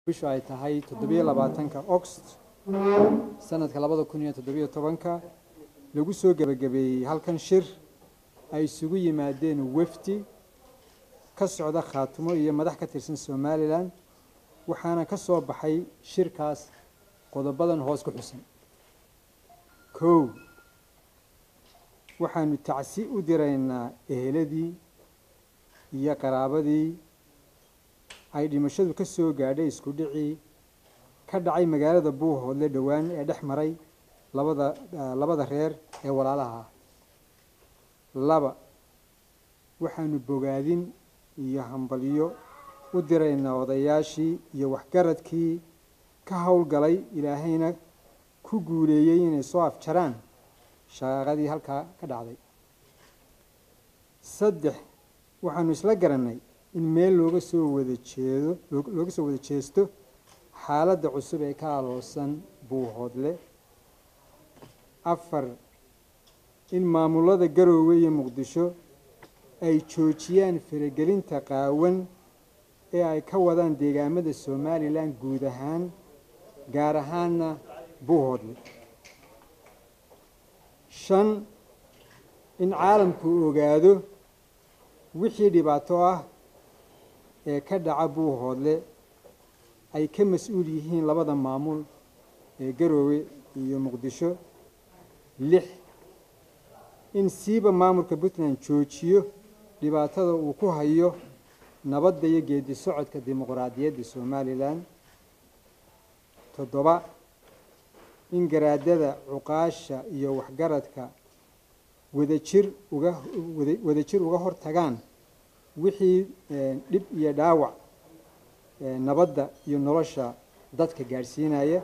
bishu ay tahay toddobiyo labaatanka oxt sanadka labada kun iyo toddobiyo tobanka lagu soo gebagabeeyey halkan shir ay isugu yimaadeen wefdi ka socda khaatumo iyo madax ka tirsan somalilan waxaana ka soo baxay shirkaas qodobadan hoos ku xusan kow waxaanu tacsi u diraynaa eheladii iyo qaraabadii ay dhimashadu ka soo gaadhay isku dhicii ka dhacay magaalada buuhoodle dhowaan ee dhex maray labada labada reer ee walaalaha ah laba waxaanu bogaadin iyo hambalyo u diraynaa odayaashii iyo waxgaradkii ka howlgalay ilaahayna ku guuleeyey inay soo afjaraan shaqaaqadii halkaa ka dhacday saddex waxaanu isla garannay in meel looga soo wada jeedo looga soo wada jeesto xaaladda cusub ee ka aloosan buuhoodle afar in maamulada garoowe iyo muqdisho ay joojiyaan faragelinta qaawan ee ay ka wadaan deegaamada somalilan guud ahaan gaar ahaanna buuhoodle shan in caalamku ogaado wixii dhibaato ah ee ka dhaca buuhoodle ay ka mas-uul yihiin labada maamul ee garoowe iyo muqdisho lix in siiba maamulka puntland joojiyo dhibaatada uu ku hayo nabadda iyo geedi socodka dimuqraadiyadda somalilan toddoba in garaadada cuqaasha iyo waxgaradka wadajir uga wadajir uga hor tagaan wixii dhib iyo dhaawac nabadda iyo nolosha dadka gaadhsiinaya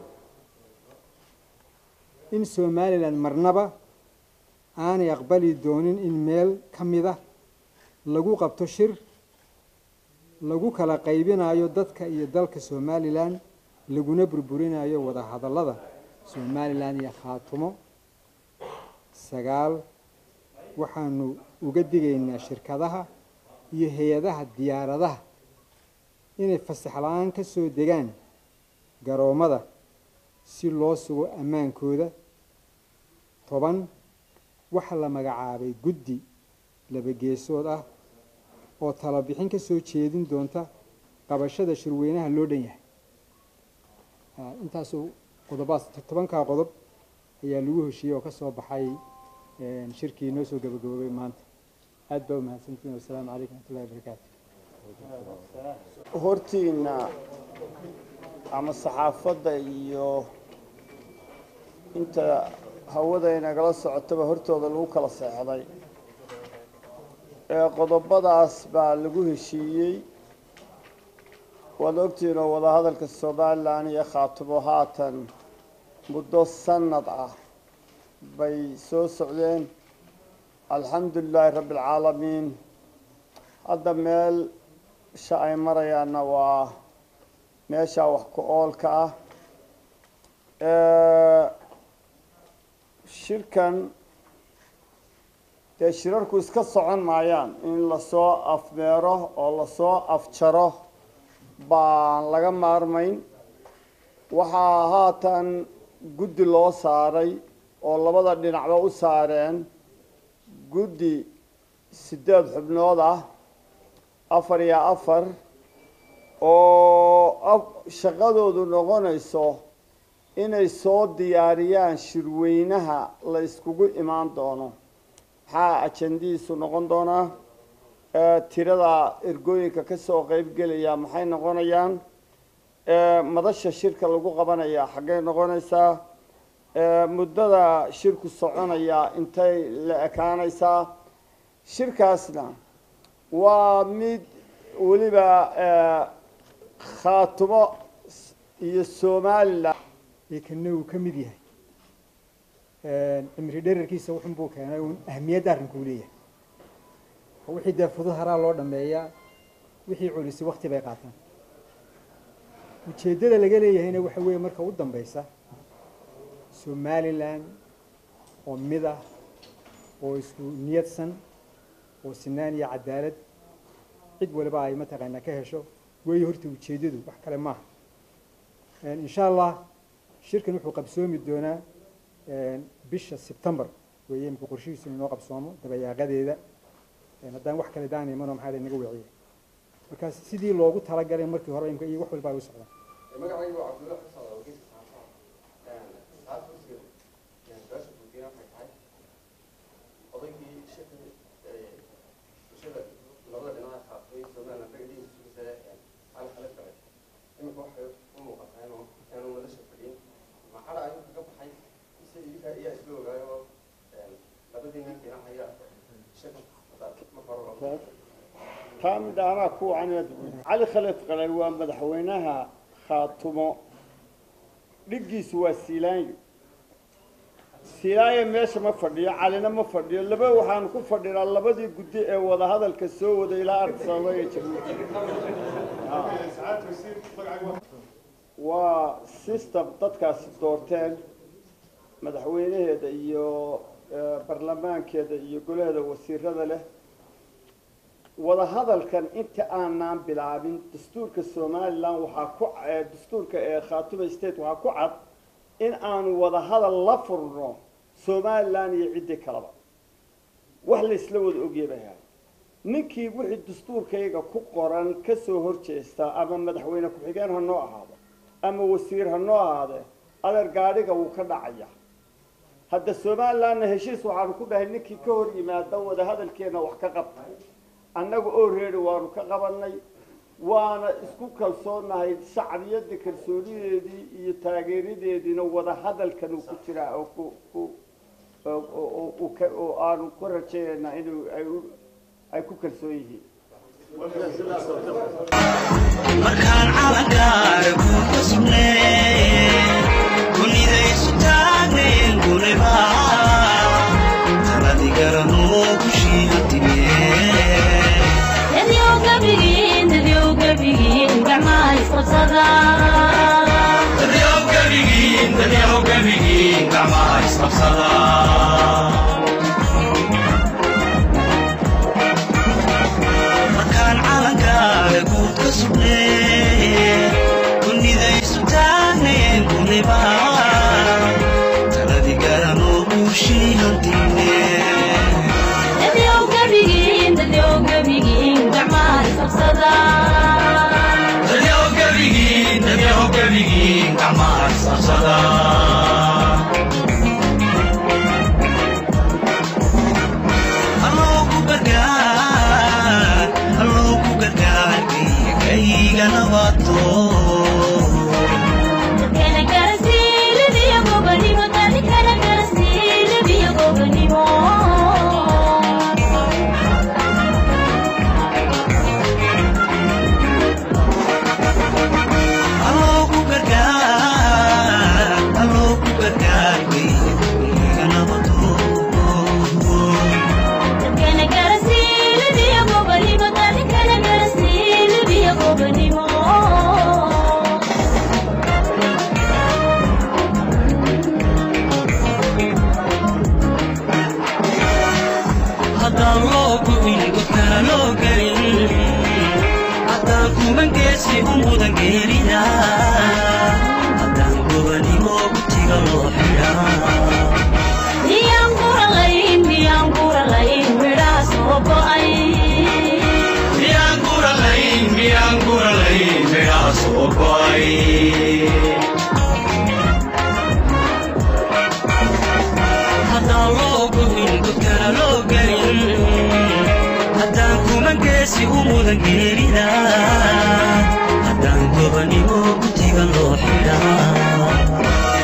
in somalilan marnaba aanay aqbali doonin in meel ka mid a lagu qabto shir lagu kala qaybinayo dadka iyo dalka somalilan laguna burburinayo wada hadallada somalilan iyo khaatumo sagaal waxaanu uga digaynaa shirkadaha iyo hay-adaha diyaaradaha inay fasax la-aan ka soo degaan garoommada si loo sugo ammaankooda toban waxaa la magacaabay guddi labageesood ah oo talabixin ka soo jeedin doonta qabashada shirweynaha loo dhan yahay intaasuu qodobaas tobankaa qodob ayaa lagu heshiiyey oo ka soo baxay shirkii noo soo gabagaboobay maanta aad baa umahadsantiin wasalaamu calaykum wxmatullahi barakaatu hortiina ama saxaafadda iyo inta hawada inagala socotaba hortooda lagu kala seexday ee qodobadaas baa lagu heshiiyey waad ogtihiin oo wadahadalka somalilan iyo khaatumo haatan muddo sanad ah bay soo socdeen alxamdu lilaahi rabbi alcaalamiin hadda meel sha ay marayaanna waa meeshaa wax ku oolka ah shirkan dee shirarku iska socon maayaan in lasoo afmeero oo lasoo afjaro baan laga maarmayn waxaa haatan guddi loo saaray oo labada dhinacba u saareen guddi siddeed xubnood ah afar iyo afar oo shaqadoodu noqonayso inay soo diyaariyaan shirweynaha la iskugu imaan doono maxaa ajandihiisu noqon doonaa tirada ergooyinka ka soo qeybgelaya maxay noqonayaan madasha shirka lagu qabanaya xaggay noqonaysaa muddada shirku soconaya intay la ekaanaysaa shirkaasna waa mid weliba khaatumo iyo somalilan kana uu ka mid yahay cimri dherarkiisa wuxun buu keenay uun ahamiyadda arrinkuu leeyahay oo wixii dee fudud haraa loo dhameeyaa wixii culisi wakti bay qaataan ujeeddada laga leeyahayna waxa weeye marka u dambeysa somalilan oo mid ah oo isku niyadsan oo sinaan iyo cadaalad cid waliba ay mataqaanaa ka hesho weeye horta ujeeddadu wax kale maaha insha allah shirkan wuxuu qabsoomi doonaa bisha sebtembar weeye imika qorshihiisu inoo qabsoomo dabayaaqadeeda haddaan wax kale daan imano maxaa naga wiciye markaas sidii loogu talagalay markii hore imka iyo wax walba ay u socdaan magacaygu waa cabdulla xusaan oo geeska saxaafada saxaafada kursiga su-aasha guudiyana waxay tahay odaygii shirka bulshada labada dhinaca qaatay somaliland dhagadiisa sugaysa cali khalid galay iminka waxay u muuqataa inuu inaanu madasha fadhiyin maxada ayuu kaga baxay mise idinka ayaa isla ogaayo labadii nin dhinac ayaa shirka marka hore taa midda anaa ku wacan cali khalid qalay waa madaxweynaha khaatumo dhiggiisu waa siilaanyo siilaanyo meesha ma fadhiyo calina ma fadhiyo laba waxaanu ku fadhinaa labadii guddi ee wadahadalka soo wada ilaa arsaba ee jabuuti waa system dadkaasi doorteen madaxweynaheeda iyo barlamaankeeda iyo golaheeda wasiirada leh wadahadalkan inta aanaan bilaabin dastuurka somalilan waxaa ku dastuurka ee khaatuma state waxaa ku cad in aanu wadahadal la furno somalilan iyo ciddii kaleba wax laysla wada ogyabaha ninkii wixii dastuurkayga ku qoran kasoo horjeesta ama madaxweyne ku-xigeen ha noo ahaado ama wasiir ha noo ahaadee adeer gaadhiga wuu ka dhacaya hadda somalilanna heshiis waxaanu ku dhahay ninkii ka hor yimaada wadahadalkeena wax ka qabta annaga oo reeri waanu ka qabanay waana isku kalsoonahay shacbiyadda kalsoonideedii iyo taageeradeediina wadahadalkan uu ku jiraa oo ku ku oo aanu ku rajaynaynaa inuu ay ay ku kalsoon yihiin markaan calankaara ku kasubnee kunidaysu taagneen guniba taladi garanoo kushiiha markaan calankaara guud ka sugnee kunidaysu taagneen guniba taladi garanoo kushiihantine alloogu gargaar alloogu gargaar kayga nabato alloogu gargaar alloogu gargaar kayga nabato haddaan loo gu'in godkana loo gelin haddaan kumangeesi u mudan geerida haddaan gobanimo gutiga loo xidhaa miyaan guralayn miyaan guralayn midhaa soo go'ay haddaan loo gu'in godkana loo gelin haddaan kumangeesi u mudan geerida haddaan gobanimo gutiga loo xidhaa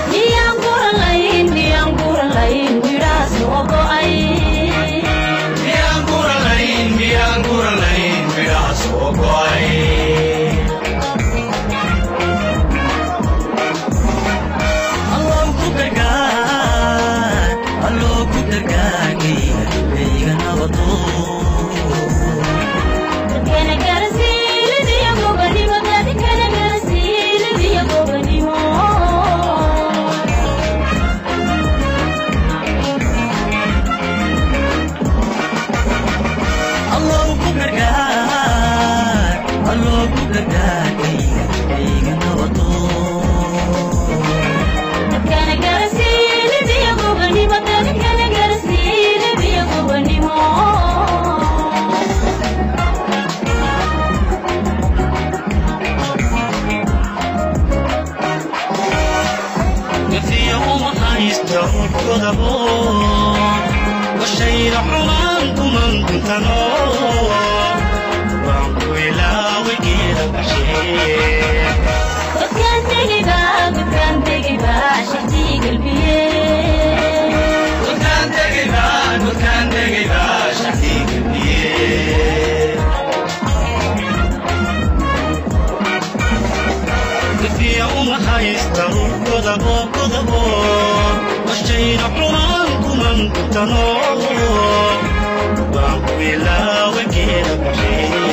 miyaan guralayn miyaan guralayn midhaa soo go'ay alloo ku gargaar alloo ku gargaar kayga kayga nabadoo Can I get a ruudkodabo washayda xumaan kuman kuntano waan ku ilaawi geeda baxshee Godkaan tegiba, godkaan tegiba, shaqtii galbiyee. Godkaan tegayba, godkaan tegayba, shacbii galbiyee. Gafiya uma haysta ruux godabo, godabo, washayda xumaan kuman kuntano. Waan ku ilaawi geeda baxshee